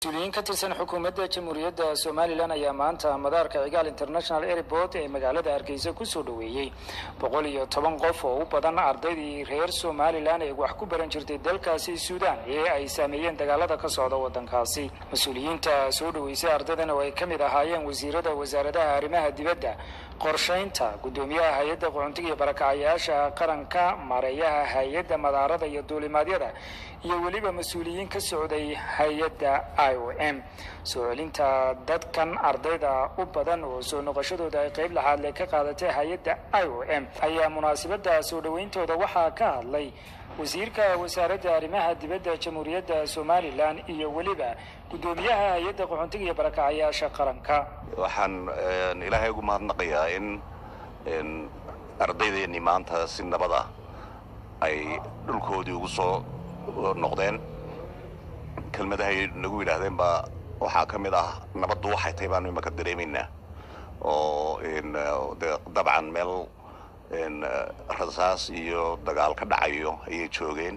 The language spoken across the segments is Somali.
mas-uuliyiin ka tirsan xukuumadda jamhuuriyadda somalilan ayaa maanta madaarka cigaal international airport ee magaalada hargeysa kusoo dhoweeyey boqol iyo toban qof oo u badan ardaydii reer somalilan ee wax ku baran jirtay dalkaasi suudaan ee ay saameeyeen dagaalada ka socda waddankaasi mas-uuliyiinta soo dhoweysay ardaydan oo ay ka mid ahaayeen wasiirada wasaaradaha arrimaha dibadda qorshaynta guddoomiyaha hay-adda qaxoontiga iyo barakacayaasha qaranka maareeyaha hay-adda madaarada iyo duulimaadyada iyo weliba mas-uuliyiin ka socday hay-adda i o m soo celinta dadkan ardayda u badan oo soo noqoshadooda ay qayb laxaadle ka qaadatay hay-adda i o m ayaa munaasabadda soo dhoweyntooda waxaa ka hadlay wasiirka wasaaradda arrimaha dibadda jamhuuriyadda somalilan iyo weliba guddoomiyaha hay-adda qaxoontiga iyo barakacayaasha qaranka waxaan ilaahay ugu mahadnaqayaa in ardaydeennii maanta si nabada ay dhulkoodii ugu soo noqdeen kelmadahay nagu yidhaahdeen baa waxaa ka mid ah nabaddu waxay tahay baanu imaka dareemaynaa oo dabcan meel rasaas iyo dagaal ka dhacayo ayay joogeen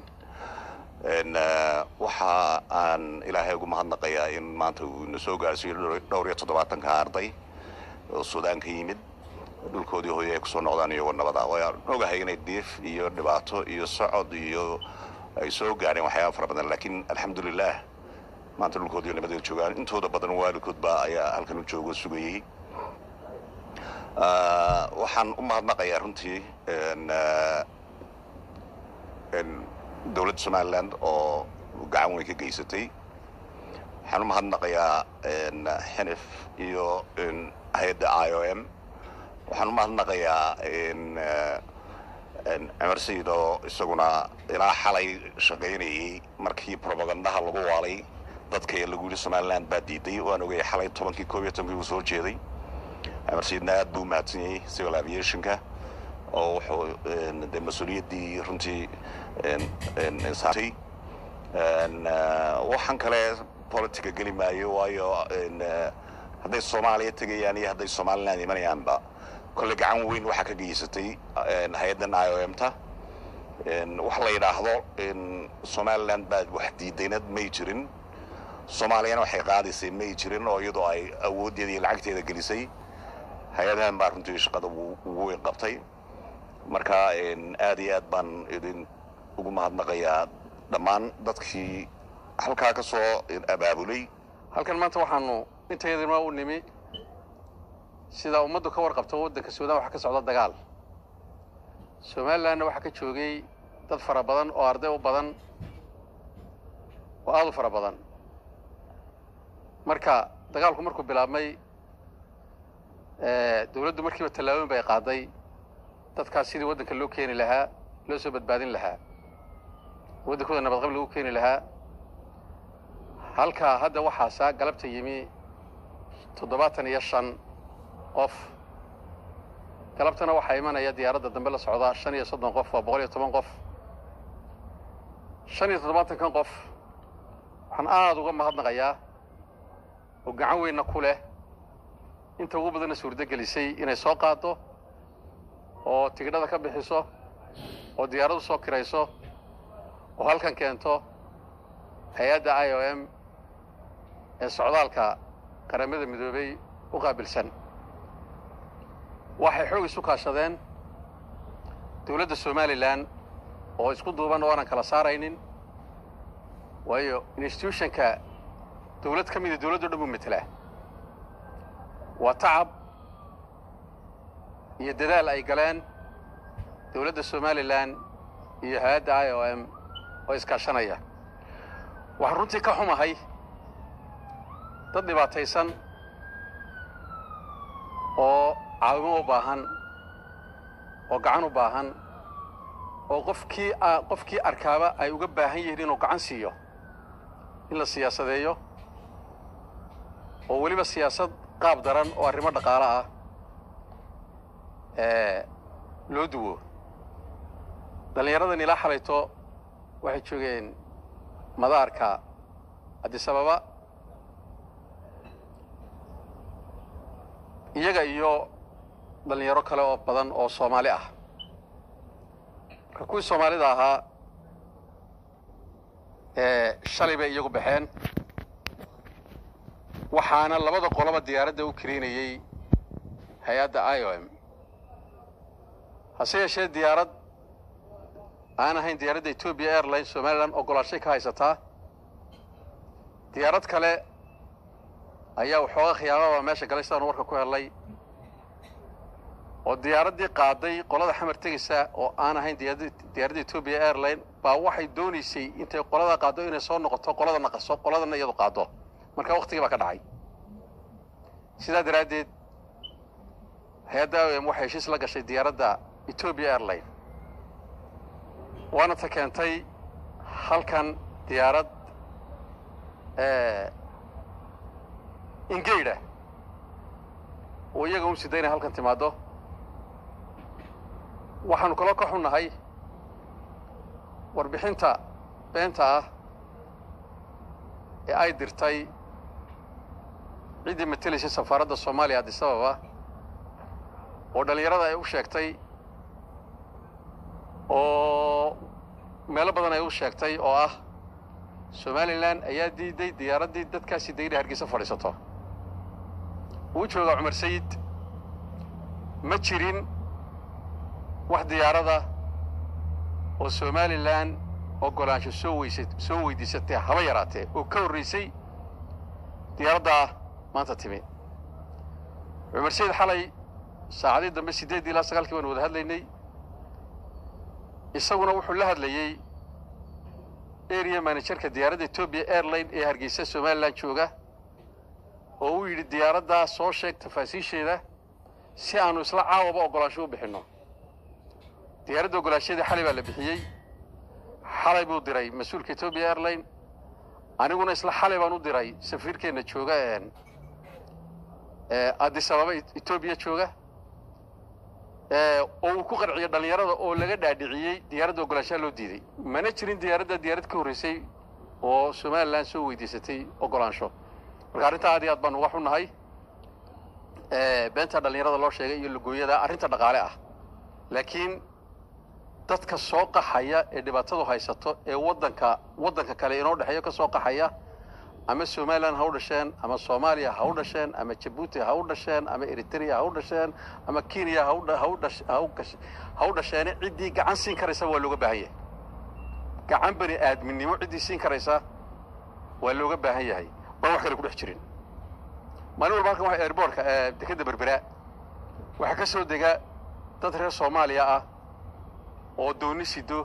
waxa aan ilaahay ugu mahadnaqayaa in maanta uu ina soo gaarsiiyo dhowr iyo toddobaatanka arday oo suudaan ka yimid dhulkoodii hooye ay kusoo noqdaan iyagoo nabada waan ogahay inay diif iyo dhibaato iyo socod iyo ay soo gaareen waxyaaba fara badan laakiin alxamdulilah maanta dhulkoodii nabadeed joogaan intooda badan waalidkood baa ayaa halkan u joogo sugayey waxaan u mahadnaqayaa runtii dowladda somaliland oo gacan weyn ka geysatay waxaan u mahadnaqayaa xinif iyo hay-adda i o m waxaan u mahadnaqayaa cumar sayid oo isaguna ilaa xalay shaqaynayey markii robagandaha lagu waalay dadka ee lagu yidhi somaliland baa diiday waan ogayay xalay tobankii koob iyo tobankii uu soo jeeday cumar sayidna aad buu umahadsan yahay civil aviationka oo wuxuu de mas-uuliyaddii runtii saartay waxaan kale politica geli maayo waayo hadday soomaaliya tegayaan iyo hadday somaliland imanayaanba kolle gacan weyn waxaa ka geysatay hay-addan i o m ta wax la yidhaahdo somaliland baa wax diidaynad may jirin soomaaliyana waxay qaadaysay may jirin oo iyadoo ay awooddeeda iyo lacagteeda gelisay hay-adahan baa runtii shaqada ugu weyn qabtay marka aad iyo aad baan idin ugu mahadnaqayaa dhammaan dadkii halkaa ka soo abaabulay halkan maanta waxaanu intayadima u nimi sidaa ummaddu ka warqabto waddanka suudaan waxaa ka socda dagaal somalilanna waxaa ka joogay dad fara badan oo arday u badan oo aad u fara badan marka dagaalku markuu bilaabmay dawladdu markiiba tallaabooyin bay qaaday dadkaas sidii waddanka loo keeni lahaa loo soo badbaadin lahaa waddankooda nabadqab lagu keeni lahaa halkaa hadda waxaasaa galabta yimi toddobaatan iyo shan qof galabtana waxaa imanaya diyaaradda dambe la socdaa shan iyo soddon qof waa boqol iyo toban qof shan iyo toddobaatankan qof waxaan aada uga mahadnaqayaa oo gacan weynna ku leh inta ugu badanna suurdo gelisay inay soo qaaddo oo tigidhada ka bixiso oo diyaaraddu soo kirayso oo halkan keento hay-adda i o m ee socdaalka qaramada midoobay u qaabilsan waxay xoog isu kaashadeen dawladda somalilan oo isku duuban oo aanan kala saaraynin waayo institutionka dawlad ka mida dawladdo dhan buu metelaa waa tacab iyo dadaal ay galeen dawladda somalilan iyo hay-adda i o m oo iskaashanaya waxaan runtii ka xumahay dad dhibaataysan oo caawimo u baahan oo gacan u baahan oo qofkii qofkii arkaaba ay uga baahan yihiin inuu gacan siiyo in la siyaasadeeyo oo weliba siyaasad qaab daran oo arrimo dhaqaale ah loo duwo dhallinyaradan ilaa xalayto waxay joogeen madaarka cabdisababa iyaga iyo dhallinyaro kale oo badan oo soomaali ah marka kuwii soomaalida ahaa shalay bay iyagu baxeen waxaana labada qoloba diyaaradda u karaynayey hay-adda i o m hase yeeshee diyaarad aan ahayn diyaaradda ethoobia airlines somalilan ogolaanshay ka haysataa diyaarad kale ayaa waxooga khiyaamaba meesha galay sidaanu warka ku helnay oo diyaaraddii qaaday qolada xamar tegaysa oo aan ahayn diyaaradda ethoobia airline baa waxay doonaysay intay qolada qaaddo inay soo noqoto qolada naqaso qoladana iyadu qaaddo marka waktigii baa ka dhacay sidaa daraaddeed hay-adda o m waxay heshiis la gashay diyaaradda ethoobia airline waana ta keentay halkan diyaarad ingeyda oo iyaga un sida inay halkan timaaddo waxaanu kaloo ka xunnahay warbixinta beenta ah ee ay dirtay ciddii matelaysay safaaradda soomaaliya addis ababa oo dhallinyarada ay u sheegtay oo meelo badan ay u sheegtay oo ah somalilan ayaa diiday diyaaraddii dadkaasi degna hargeysa fadhiisato wuu joogaa cumar sayid ma jirin wax diyaarada oo somalilan oggolaansho soo weysa soo weydiisatay haba yaraatee oo ka horraysay diyaaraddaa maanta timi cumar sayid xalay saacadii dambe siddeeddii ilaa sagaalkii baanu wada hadlaynay isaguna wuxuu la hadlayey area managerka diyaaradda ethoobia airline ee hargeysa somalilan jooga oo uu yidhi diyaaraddaa soo sheeg tafaasiisheeda si aanu isla caawaba oggolaansho u bixinno diyaaradda oggolaanshadeeda xalay baa la bixiyey xalay buu diray mas-uulka ethoobia airline aniguna isla xalay baan u diray safiirkeenna jooga addis ababa etoobiya jooga oo uu ku qanciyo dhallinyarada oo laga dhaadhiciyey diyaaradda oggolaanshaha loo diiday mana jirin diyaaradda diyaarad ka horraysay oo somalilan soo weydiisatay oggolaansho marka arrintaa aad iyo aad baan uga xunnahay beenta dhallinyarada loo sheegay iyo lugooyada arrinta dhaqaale ah laakiin dadka soo qaxaya ee dhibaatadu haysato ee waddanka waddanka kale inoo dhexeeyo ka soo qaxaya ama somalilan ha u dhasheen ama soomaaliya ha u dhasheen ama jabuuti ha u dhasheen ama eritrea ha u dhasheen ama kenya ha u dhasheene ciddii gacan siin karaysa waa looga baahan yahay gacan bani aadminimo ciddii siin karaysa waa looga baahan yahay baan wax kale ku dhex jirin maalin walba halkan waa airbortka dekedda berbera waxaa ka soo dega dad reer soomaaliya ah oo dooni sido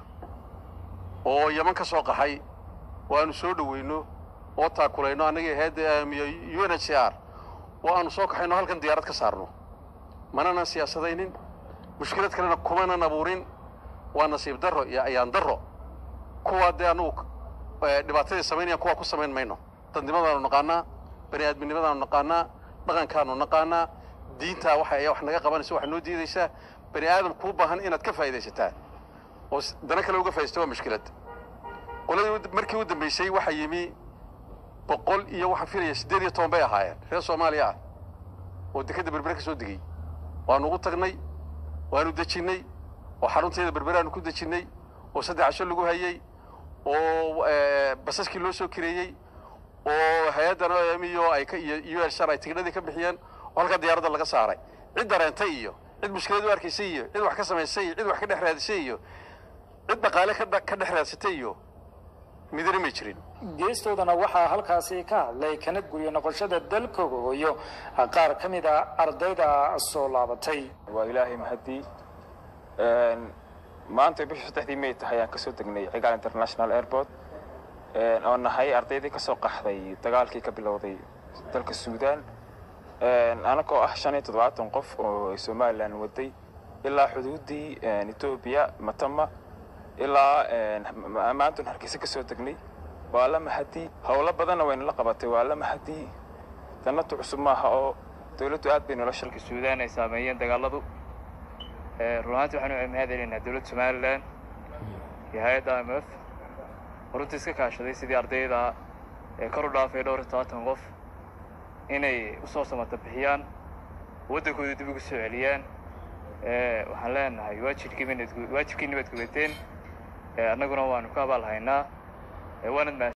oo yaman ka soo qaxay oo aanu soo dhoweyno oo taakulayno annagii heedda u n h c r oo aanu soo kaxayno halkan diyaarad ka saarno mananan siyaasadaynin mushkilad kalena kumanan abuurin waa nasiib darro iyo ayaan darro kuwaa dee annugu dhibaatadii samaynayaan kuwaa ku samayn mayno dadnimadaanu naqaanaa bani aadminimadaanu naqaanaa dhaqankaanu naqaanaa diintaa waxa ayaa wax naga qabanaysa waxaa noo diidaysaa bani aadam kuu baahan inaad ka faa'idaysataa oo dana kale uga faa'idaysta waa mushkilad qoladii markii u dambaysay waxaa yimi boqol iyo waxaan filaya siddeed iyo toban bay ahaayeen reer soomaaliya ah oo dekedda berbere ka soo degey waanu ugu tagnay waanu dejinnay oo xarunteeda berbere aanu ku dejinnay oo saddex casho lagu hayey oo basaskii loo soo kireeyey oo hay-addan o m iyo ay iyo u l shar ay tigidhadii ka bixiyeen oo halkaa diyaaradda laga saaray cid dareentay iyo cid mushkilad u arkaysay iyo cid wax ka samaysay iyo cid wax ka dhex raadisay iyo cid dhaqaale ka dhex raadsatay iyo midna may jirin geestoodana waxaa halkaasi ka hadlay kana guriyo noqoshada dalkooga hooyo qaar ka mid a ardayda soo laabatay waa ilaahay mahadii maanta bishii saddexdii may tahay aan kasoo degnay cigaal international airport oo nahay ardaydii kasoo qaxday dagaalkii ka bilowday dalka suudaan anagoo ah shan iyo toddobaatan qof oo somalilan waday ilaa xuduuddii etoobiya matama ilaa maantun hargeysa ka soo degnay waa la mahadii howlo badanna wayna la qabatay waa la mahadii dannatu cusub maaha oo dowladdu aad bay nolosha dalka suudaan ay saameeyeen dagaaladu run ahaantii waxaanu mahad celinaynaa dowladda somalilan iyo hay-adda i m f runtii iska kaashaday sidii ardayda ee kor u dhaafay dhowr iyo todobaatan qof inay usoo samata bixiyaan waddankooda dib ugu soo celiyaan waxaan leenahay waajibkiiwaajibkiina baad gudateen annaguna waanu ka abaal haynaa waanad